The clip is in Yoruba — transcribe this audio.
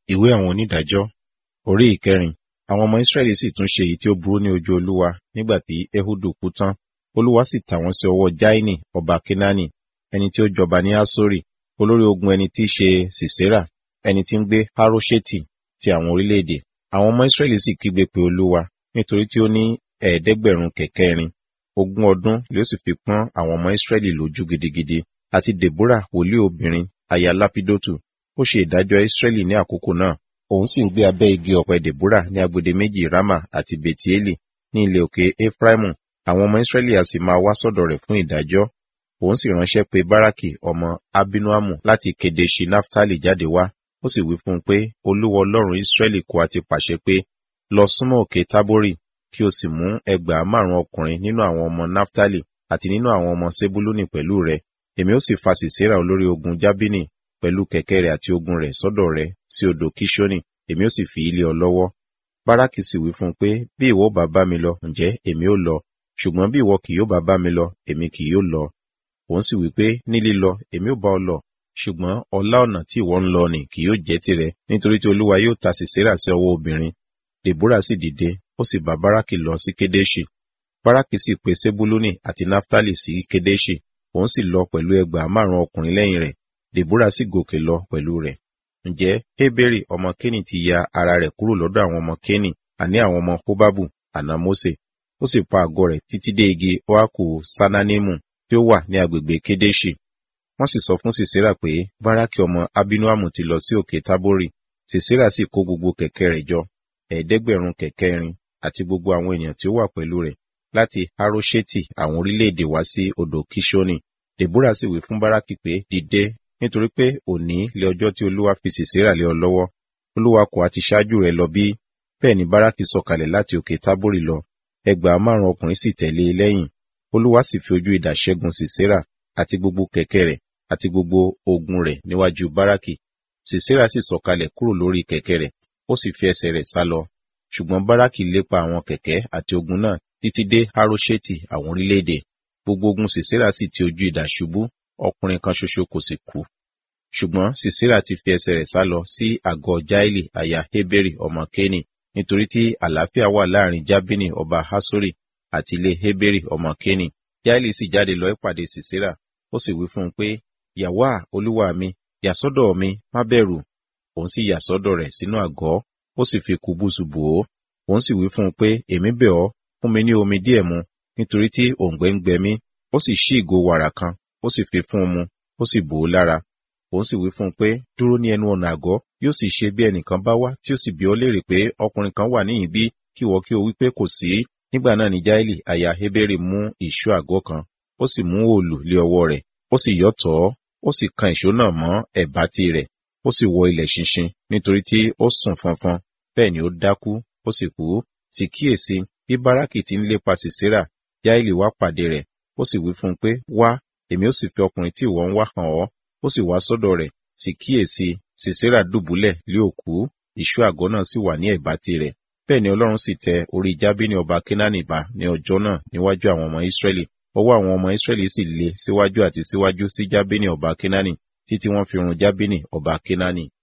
ìwé àwọn onídàájọ́ orí ìkẹrin àwọn ọmọ israẹli sì tún ṣe èyí tí ó burú ní ojú olúwa nígbà tí ehudu kú tán olúwa sì tà wọ́n sí ọwọ́ jaini ọba kenani ẹni tí ó jọba ní asori olórí ogun ẹni tí í ṣe sisera ẹni tí ń gbé haroṣeti ti àwọn orílẹ̀-èdè àwọn ọmọ israẹli sì kígbe pé olúwa nítorí tí ó ní ẹ̀ẹ́dẹ́gbẹ̀rún kẹ̀kẹ́ irin ogún ọdún ló sì fi pọ́n àwọn ọmọ israẹli lójú gidigidi àti deborah wòlíì obìnrin aya lapidotu ó ṣe ìdájọ́ israẹli ní àkókò náà òun sì ń gbé abẹ́ igi ọ̀pẹ deborah ní agbede méjì rama àti betieli ní ilẹ̀ òkè efraimu àwọn ọmọ israẹli a sì máa wá sọ́dọ̀ rẹ̀ fún ìdájọ́ òun sì ránṣẹ́ pé baraki ọmọ abinuamu láti kedeshi naftali jáde wá ó sì wí fún un pé olúwa ọlọ́run israẹli kò àti pàṣẹ pé lọ súnmọ́ òkè tabori kí o sì mú ẹgbàá márùn ọkùnrin nínú àwọn ọmọ naftali àti nínú àwọn ọmọ sebuluni pẹ̀lú rẹ èmi ó sì fa sisera olórí ogun jabini pẹ̀lú kẹ̀kẹ́ rẹ̀ àti ogun rẹ̀ sọ́dọ̀ rẹ̀ sí odò kishoni èmi ó sì fi ilé ọ lọ́wọ́ baraki sì wí fún un pé bí ìwọ bá bá mi lọ ǹjẹ́ èmi ó lọ ṣùgbọ́n bí ìwọ kì yóò bá bá mi lọ èmi kì yóò lọ òun sì wí pé ní lílọ èmi ó bá ọ lọ ṣùgbọ́n ọlá ọ̀nà tí ìwọ ń lọ nì kì yóò jẹ́ tirẹ̀ nítorí tí olúwa yóò ta sisera sí ọwọ́ obìnrin deborah sì dìde ó sì bá baraki lọ sí kedeshi baraki sì pe sebuluni àti naftali sí kedeshi òun sì lọ pẹ̀lú ẹgbàá márùn ọkùnrin lẹ́yìn rẹ̀ deborah sì gòkè lọ pẹ̀lú rẹ̀ ǹjẹ́ heberi ọmọ kéni ti ya ara rẹ̀ kúrò lọ́dọ̀ àwọn ọmọ kéni àní àwọn ọmọ hobabu àná mose ó sì pa àgọ́ rẹ̀ títí dé igi oaku sananimu tí ó wà ní agbègbè kedeshi wọ́n sì sọ fún sisera pé baraki ọmọ abinuamu ti lọ sí òkè tabori sisera sì kó gbogbo kẹ̀kẹ́ rẹ̀ jọ ẹ̀ẹ́dẹ́gbẹ̀rún kẹ̀kẹ́ irin àti gbogbo àwọn ènìyàn tí ó wà pẹ̀lú rẹ̀ láti haroṣeti àwọn orílẹ̀-èdè wá sí odò kishoni deborah sì wí fún baraki pé dìde nítorí pé òní lé ọjọ́ tí olúwa fi sisera lé ọ lọ́wọ́ olúwa kò àti ṣáájú rẹ̀ lọ bí bẹ́ẹ̀ ni baraki sọ̀kalẹ̀ láti òkè tábórì lọ ẹgbàá márùn ọkùnrin sì tẹ̀lé e lẹ́yìn olúwa sì fi ojú idà ṣẹ́gun sisera àti gbogbo kẹ̀kẹ́ rẹ̀ àti gbogbo ogun rẹ̀ níwájú baraki sisera sì sọ̀kalẹ̀ kúrò lórí kẹ̀kẹ́ rẹ̀ ó sì fi ẹsẹ̀ rẹ̀ sá lọ ṣùgbọ́n baraki lépa àwọn kẹ̀kẹ́ àti ogun náà títí dé haroṣeti àwọn orílẹ̀-èdè gbogbo ogun sisera sì ti ojú idà ṣubú ọkùnrin kan ṣoṣo kò sì kú ṣùgbọ́n sisera ti fi ẹsẹ̀ rẹ̀ sá lọ sí àgọ́ jaili aya heberi ọmọ kéni nítorí tí àlàáfíà wà láàrin jabini ọba hasori àti ilé heberi ọmọ kéni jaili sì jáde lọ ìpàdé sisera ó sì wí fún un pé yàwá olúwa mi yàsọ́dọ̀ mi má bẹ̀rù òun sì yàsọ́dọ̀ rẹ̀ sínú àgọ́ ó sì fi kùbùsù bò ó òun sì wí fún un pé èmi bẹ̀ ọ́ fún mi ní omi díẹ̀ mu nítorí tí òǹgbẹ ń gbẹ mí ó sì ṣí ìgò wàrà kan ó sì fi fún un mu ó sì bò ó lára òun sì wí fún un pé dúró ní ẹnu ọ̀nà àgọ́ yóò sì ṣe bí ẹnìkan bá wá tí ó sì bi ọ́ léèrè pé ọkùnrin kan wà níyìn bí kí wọ́n kí o wí pé kò sí nígbà náà ni jaeli aya heberi mú ìṣó àgọ́ kan ó sì mú òòlù lé ọwọ́ rẹ̀ ó sì yọ́ tọ̀ ọ́ ó sì kan ìṣó náà mọ́ ẹ̀bá tí rẹ̀ ó sì wọ ilẹ̀ ṣinṣin nítorí tí ó sùn fọnfọn bẹ́ẹ̀ ni ó dákú ó sì kú sì kíyèsí bí báràkì ti ń lépa sisera jaeli wá pàdé rẹ̀ ó sì wí fún un pé wá èmi ó sì fi ọkùnrin tí ìwọ ń wá hàn ọ́ ó sì wá sọ́dọ̀ rẹ̀ sì kíyèsí sisera dùbúlẹ̀ lé òkú ìṣú àgọ́ náà sì wà ní ẹ̀bá tirẹ̀ bẹ́ẹ̀ ni ọlọ́run sì tẹ orí jábínì ọba kénáánì bá ní ọjọ́ náà níwájú àwọn ọmọ ìsírẹ́lì ọwọ́ àwọn ọmọ ìsírẹ́lì sì le síwájú àti síwájú sí jábínì ọba kénáánì títí wọ́n fi run jábínì ọba kénáánì